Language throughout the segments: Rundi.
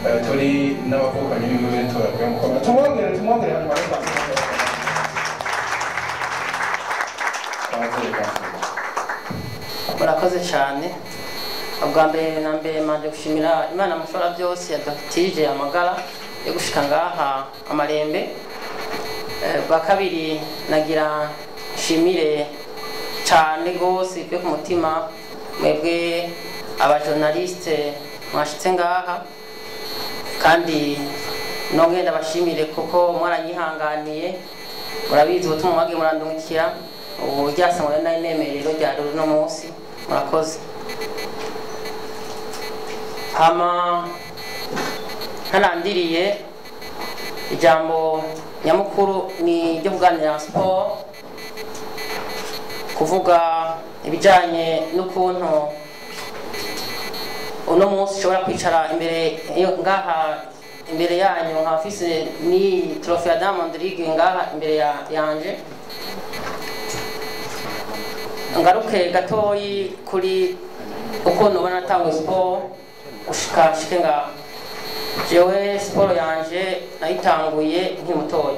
eh, turi n'abavukanyi b'iwe turavuga mukomera tumwongere tumwongere hanyuma yo kwakira abavyeyi bacu murakoze cyane ubwa mbere na mbere manje gushimira imana mushobora byose yadatije amagara yo gushika ngaha amarembe Eh, bwa kabiri nagira nshimire cyane rwose bivuye ku mutima mwebwe abajournaliste mwashitse ngaha kandi nongeye ndabashimire kuko mwaranyihanganiye murabizi ubutumwa mwagiye murandungikira ubu ryasangwa nari nemerero rya rero uno munsi murakoze hama ntarandiriye ijambo nyamukuru ni ryo kuganira siporo kuvuga ibijyanye n'ukuntu uno munsi ushobora kwicara imbere yo- ngaha imbere yanyu nka ofise ni trofe ya diamond league ngaha imbere ya- yanje ngaruke gatoyi kuri ukuntu ubona natanga siporo gushika shike ngaha jewe siporo yanje nayitanguye nkiri mutoya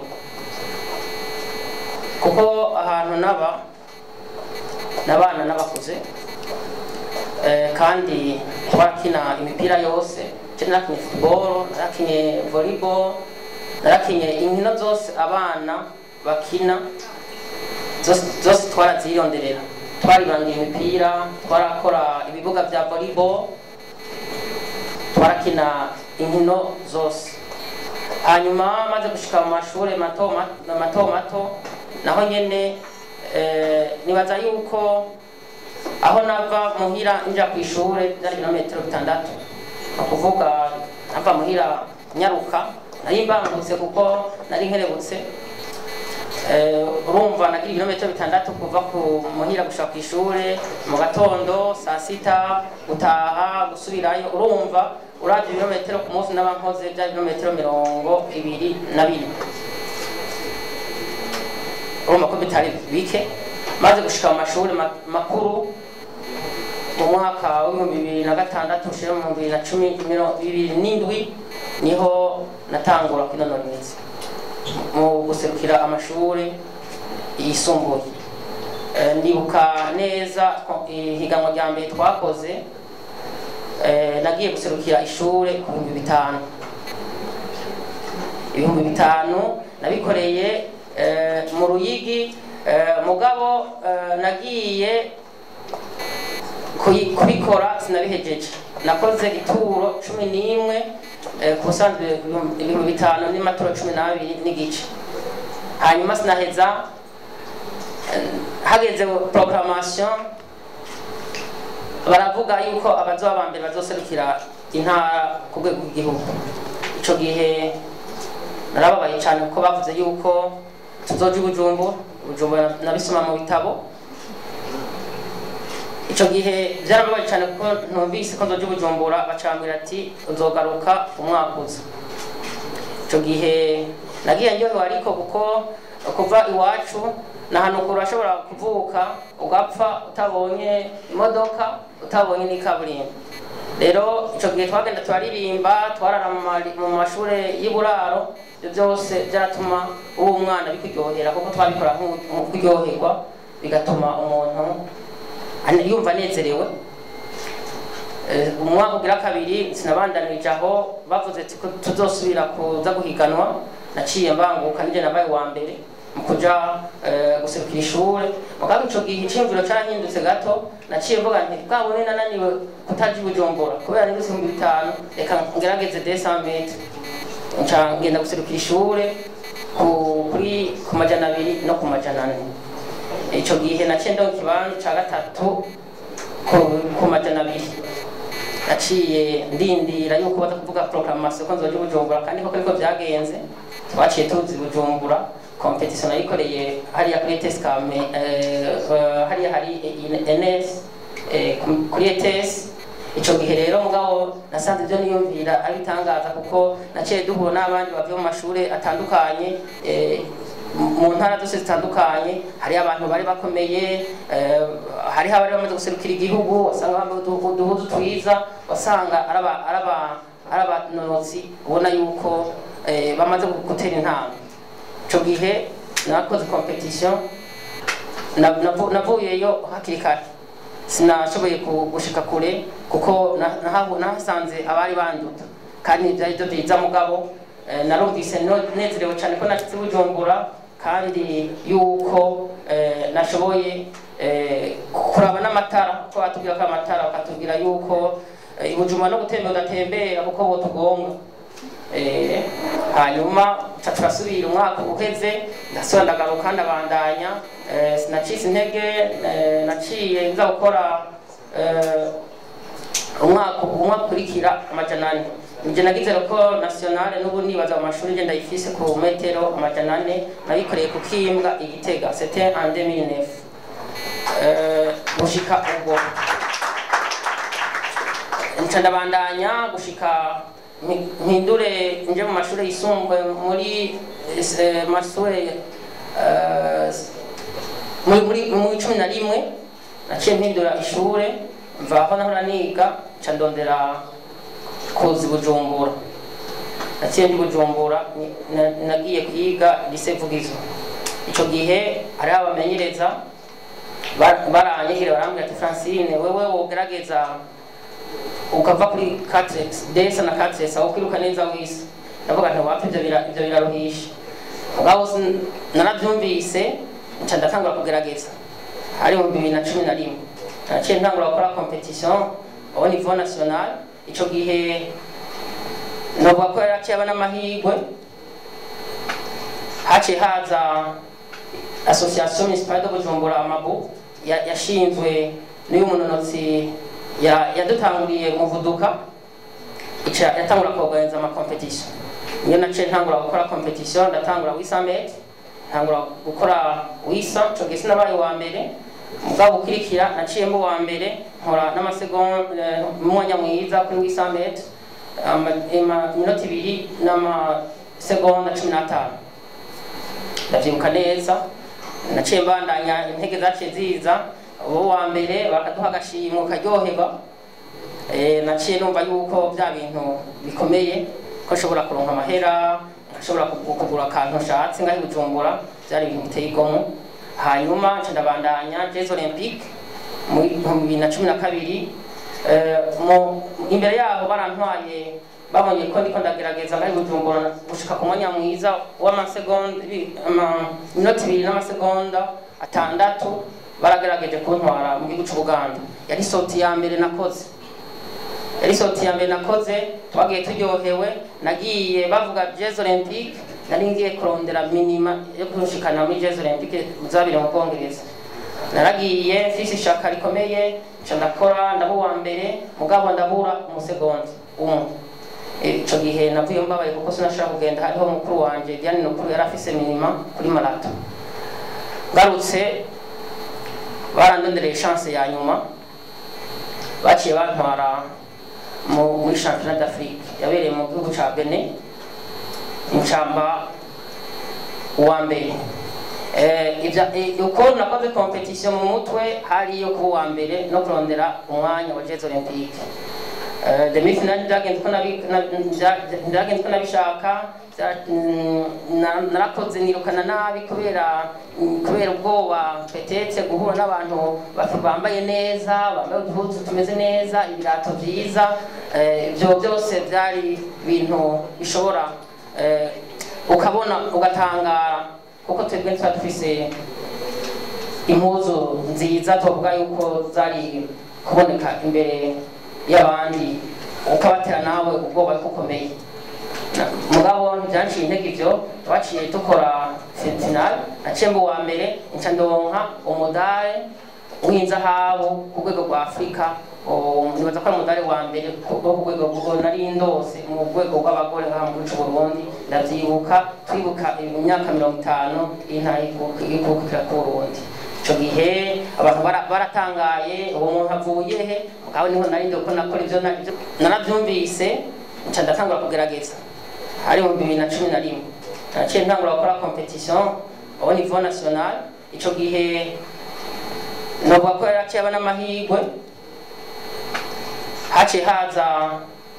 kuko ahantu naba nabana n'abakuze Eh, kandi twarakina imipira yose Je narakinye football narakinye volleyball narakinye inkino zose abana bakina zose zose twarazironderera twaribangira imipira twarakora ibibuga vya volleyball twarakina inkino zose hanyuma maze gushika mu mashuri mato ma- mato mato naho nyene eh, nibaza yuko aho nava muhira nja ku ishure byari ibirometero bitandatu ni ukuvuga nava muhira nyaruka nari mbangutse kuko nari nkerebutse Eh, urumva nagira ibirometero bitandatu kuva ku muhira gushika ku ishure mu gatondo saa sita gutaha gusubirayo urumva uravye ibirometero ku munsi naba nkoze byari ibirometero mirongo ibiri na bine urumva ko bitari bike maze gushika mu mashuri ma- makuru mu mwaka w'ibihumbi bibiri na gatandatu ushira mu bibiri na cumi miro- bibiri n'indwi niho natangura kwinonora imitsi mu guserukira amashuri yisumbuye Eh, ndibuka neza ko ihiganwa rya mbere twakoze eh, nagiye guserukira ishure ku bihumbi bitanu ibihumbi bitanu nabikoreye eh, mu ruyigi eh, mugabo eh, nagiye kuyi- kubikora sinabihejeje nakoze ituro cumi n'imwe eh, ku busanzwe ibihumbi ibihumbi bitanu n'imaturo cumi n'abiri n'igice hanyuma sinaheza eh, hageze proclamation baravuga yuko abazoba ba mbere bazoserukira intara ku rwego rw'igihugu ico gihe narababaye cyane kuko bavuze yuko tuzoja i bujumbura bujumbura nabisoma mu bitabo ico gihe byarababaye cyane kuko ntumvise ko nzoja i bujumbura bacambwira ati uzogaruka umwaka uza ico gihe nagiye ndyohewe ariko kuko kuva iwacu ni ahantu kure urashobora kuvuka ugapfa utabonye imodoka utabonye n'ikaburimbo rero icyo gihe twagenda turaririmba twarara mu mari- mu mashuri y'uburaro ibyo byose byaratuma uwo umwana bikuryohera kuko twabikora nk'u- kuryoherwa bigatuma umuntu ane- yumva anezerewe Eh, umwaka ugira kabiri sinabandanirije aho bavuze ati ko tuzosubira kuza guhiganwa naciye mbanguka nije nabaye wa mbere mu kuja eh, guserukira ishure mugabo ico gihe iciyumviro carahindutse gato naciye mvuga nti bwabone nananiwe kutaja i bujumbura kubera nibutse ibihumbi bitanu reka ngerageze desamete nca ngenda guserukira ishure ku- kuri ku majana abiri no ku majana ane ico gihe naciye ndonka ikibanza ca gatatu ku- ku majana abiri naciye ndindira yuko baza kuvuga proclamation ko nzoja i bujumbura kandi koko niko vyagenze twaciye tuzi i bujumbura competition nayikoreye hariya kuri ETS kame eh, eh, hariya hari NS eh, ku- kuri ETS ico gihe rero mugabo nasanze ivyo niyumvira ari bitangaza kuko naciye duhura n'abandi bavuye mu mashure atandukanye eh, mu ntara zose zitandukanye hariho abantu bari bakomeye eh, hariho abari bamaze guserukira igihugu wasanga bambaye udu- uduhuzu twiza wasanga ari aba- ari aba- ari abanonotsi ubona yuko eh, bamaze gutera intambwe ico gihe nakoze competition na- navu- navuyeyo hakiri kare sinashoboye ku- gushika kure kuko na- nahabu- nahasanze abari banduta kandi byari byo byiza mugabo eh, narumvise no- nezerewe cyane ko nashitse bujumbura kandi yuko eh, nashoboye eh, kuraba n'amatara ko batubwira ko amatara bakatubwira yuko eh, i bujumbura no gutembera udatembera kuko botugonga Eh, hanyuma ca turasubira umwaka uheze ndasubira ndagaruka ndabandanya eh, sinacitse intege eh, naciye nza gukora eh, umwaka umwaka ukurikira amajana ane nje nagize ko nationale n'ubu nibaza mu mashuri nje ndayifise ku metero amajana ane nabikoreye ku kimbwa igitega c'était en 2009 eh, gushika ubwo nca ndabandanya gushika mpi- mpindure nje mu mashuri yisumbuye muri eh, mashuri eh, muri muri muri cumi na rimwe naciye mpindura ishure mva aho nahora niga nca ndondera kuzi bujumbura naciye ndi bujumbura ni- na- nagiye kwiga lise vugizo ico gihe hariho abamenyereza ba- baranyegere barambwira ati francine wewe wogerageza ukava kuri catres desa na catres aho kwiruka neza wisi ndavuga nti wapfa ivyo bira- ivyo biraruhisha mugabo sin- naravyumvise nca ndatangura kugerageza hari mu bibiri na cumi na rimwe naciye ntangura gukora competition au niveau national ico gihe novuga ko yaraciye aba n'amahirwe haciye haza association municipale de bujumbura amabu ya- yashinzwe n'uyu munonotsi ya- yadutanguriye muvuduka ica yatangura kuorganiza ama competition niyo naciye ntangura gukora competition ndatangura wisa met ntangura gukora wisa ico gihe sinabaye uwa mbere mugabo ukurikira naciye mba uwa mbere nkora n'amasegonda umwanya mwiza kuri wisa met iminota ibiri n'amasegonda cumi n'atanu ndavyibuka neza naciye mbandanya intege zaciye ziza uwo wa mbere bakaduha agashimwe ukaryoherwa Eh, naciye numva yuko bya bintu bikomeye ko nshobora kuronka amahera nshobora kugu- kugura akantu nshatse ngaho i bujumbura byari ibintu biteye igomo hanyuma nca ndabandanya jeux olympique mu bihumbi bibiri na cumi na kabiri Eh, mu- imbere yaho barantwaye babonye ko ndiko ndagerageza ngaho i bujumbura gushika ku mwanya mwiza w'amasegonda ibi- ama- iminota ibiri n'amasegonda atandatu baragerageje kuntwara mu gihugu c'ubuganda yari soti ya mbere nakoze yari soti ya mbere nakoze twagiye turyohewe nagiye bavuga jeux olympique nari ngiye kurondera minima yo kurushikana muri jeux olympique zabiri mu bwongereza naragiye mfise ishaka rikomeye nca ndakora ndaba uwa mbere mugabo ndabura umusegonda umwe ico gihe navuye mbabaye kuko sinashobora kugenda hariho mukuru wanje Diane Nukuru yari afise minima kuri marato ngarutse barandondereye chance ya nyuma baciye bantwara mu- muri championnat d'Afrique yabereye mu gihugu ca Benin incamba uwa mbere Eh, ivya- eh, uko nakoze competition mu mutwe hari yo kuba uwa mbere no kurondera umwanya wa Jeux Olympique Eh, demi-finale byagenze uko nabi- na- bya- byagenze uko nabishaka bya- mm, na- narakoze nirukana nabi kubera mm, kubera ubwoba petete guhura n'abantu bafi- bambaye neza bambaye uduhuzu tumeze neza ibirato byiza eh, ibyo byose byari ibintu bishobora eh, ukabona ugatangara kuko twebwe tuba dufise impuzu nziza tuvuga yuko zari kuboneka imbere y'abandi ukabatera nawe ubwoba bukomeye Na- mugabo ntibyanciye intege ibyo twaciye dukora final naciye mba uwa mbere nca ndonka umudare w'inzahabu ku rwego rwa afurika O, nibaza ko ari umudare wa mbere ku- wo ku rwego rwo nari ndose mu rwego rw'abagore ngaha mu gihugu c'u Burundi ndavyibuka twibuka imyaka mirongo itanu intara ikukira ku Burundi ico gihe abantu bara- baratangaye uwo muntu avuye he mugabo niho nari ndi ko nakora ivyo na- ivyo- naravyumvise nca ndatangura kugerageza hari mu bibiri na cumi na rimwe naciye ntangura gukora competition au niveau national ico gihe novuga ko yaraciye aba n'amahirwe haciye haza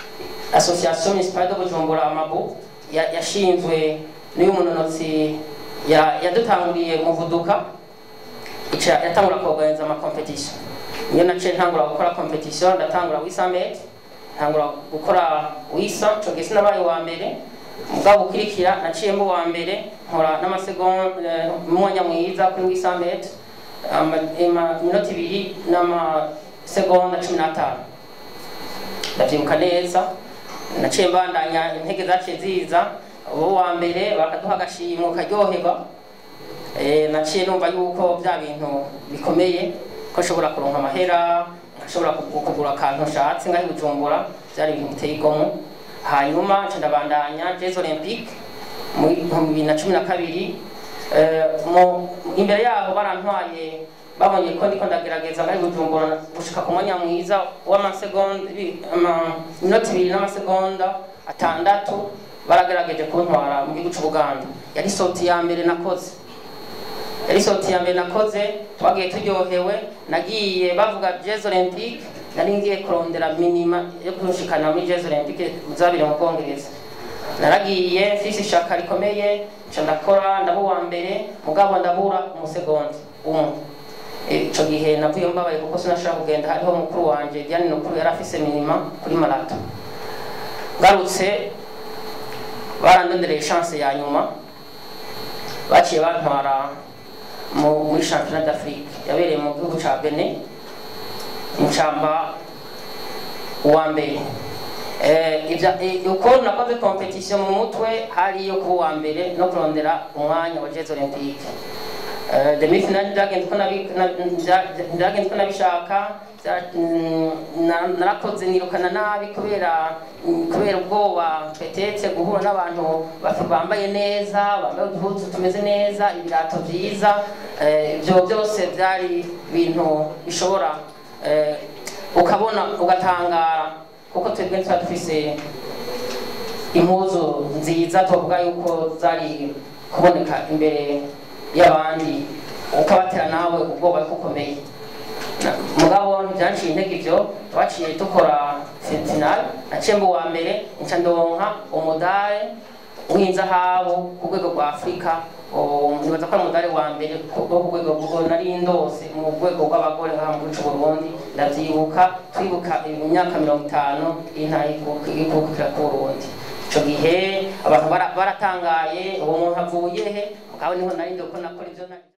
association municipale de bujumbura amabu ya- yashinzwe n'uyu munonotsi ya- yadutanguriye muvuduka ica yatangura kuorganiza ama competition niyo naciye ntangura gukora competition ndatangura wisa met ntangura gukora wisa ico gihe sinabaye wa mbere mugabo ukurikira naciye mba uwa mbere nkora n'amasegonda umwanya mwiza kuri wisa met iminota ibiri n'amasegonda cumi n'atanu ndavyibuka neza naciye mbandanya intege zaciye ziza uwo wa mbere bakaduha agashimwe ukaryoherwa Eh, naciye numva yuko bya bintu bikomeye ko nshobora kuronka amahera nkashobora kugu- kugura akantu nshatse ngaho i bujumbura byari ibintu biteye igomwe hanyuma nca ndabandanya jeux olympique mu bihumbi bibiri na cumi na kabiri Eh, mu- imbere yaho barantwaye babonye ko ndiko ndagerageza ngaho i bujumbura gushika ku mwanya mwiza w'amasegonda ibi- ama- iminota ibiri n'amasegonda atandatu baragerageje kuntwara mu gihugu c'ubuganda yari soti ya mbere nakoze yari soti ya mbere nakoze twagiye turyohewe nagiye bavuga jeux olympique nari ngiye kurondera minima yo kurushikana muri jeux olympique zabiri mu bwongereza naragiye mfise ishaka rikomeye nca ndakora ndaba uwa mbere mugabo ndabura umusegonda umwe ico gihe navuye mbabaye kuko sinashobora kugenda hariho mukuru wanje Diane Nukuru yari afise minima kuri marato ngarutse barandondereye chance ya nyuma baciye bantwara mu- muri championnat d'Afrique yabereye mu gihugu ca Benin incamba uwa mbere Eh, ivya- eh, uko nakoze competition mu mutwe hari iyo kuba uwa mbere no kurondera umwanya wa Jeux Olympique Eh, demi finale byagenze uko nabi- na- bya- byagenze uko nabishaka bya- mm, na- narakoze nirukana nabi kubera mm, kubera ubwoba petetse guhura n'abantu baf- bambaye neza bambaye uduhuzu tumeze neza ibirato byiza eh, ibyo byose byari ibintu bishobora eh, ukabona ugatangara kuko twebwe tuba dufise impuzu nziza tuvuga yuko zari kuboneka imbere y'abandi ukabatera nawe ubwoba kukomeye mugabo ntibyanciye intege ibyo twaciye dukora finale naciye mba uwa mbere nca ndonka umudari w'inzahabu ku rwego rwa afurika Oh, nibaza ko ari umudari wa mbere ku- wo ku rwego rwo nari ndose mu rwego rw'abagore ngaha mu gihugu Burundi ndavyibuka twibuka imyaka mirongo itanu y'intara y'ikukira ku Burundi ico gihe abantu bara- baratangaye uwo muntu avuye he mugabo niho nari ndi ko nakora ivyo na-